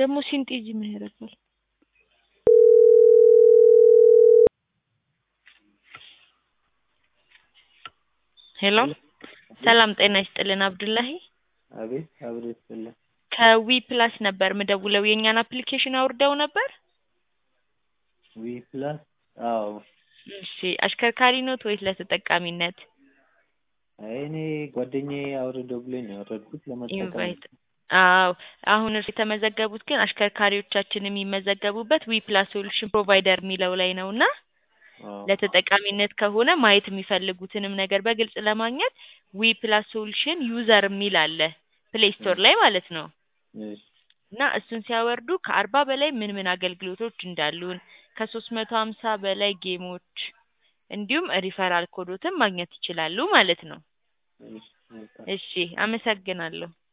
ደግሞ ሲንጤጂ ምን ያደርጋል? ሄሎ ሰላም ጤና ይስጥልን አብዱላሂ አቤት አብሮ ይስጥልን። ከዊ ፕላስ ነበር ምደውለው የእኛን አፕሊኬሽን አውርደው ነበር? ዊ ፕላስ አዎ። እሺ አሽከርካሪ ኖት ወይስ ለተጠቃሚነት? አይ እኔ ጓደኛዬ አውርደው ብሎኝ ነው ያወረድኩት ለመጠቀም ኢንቫይት አዎ አሁን እርስ የተመዘገቡት ግን አሽከርካሪዎቻችን የሚመዘገቡበት ዊ ፕላስ ሶሉሽን ፕሮቫይደር የሚለው ላይ ነው እና አዎ። ለተጠቃሚነት ከሆነ ማየት የሚፈልጉትንም ነገር በግልጽ ለማግኘት ዊ ፕላስ ሶሉሽን ዩዘር የሚል አለ ፕሌይ ስቶር ላይ ማለት ነው። እሺ እና እሱን ሲያወርዱ ከአርባ በላይ ምን ምን አገልግሎቶች እንዳሉን ከሶስት መቶ ሀምሳ በላይ ጌሞች እንዲሁም ሪፈራል ኮዶትን ማግኘት ይችላሉ ማለት ነው። እሺ መልካም። እሺ አመሰግናለሁ።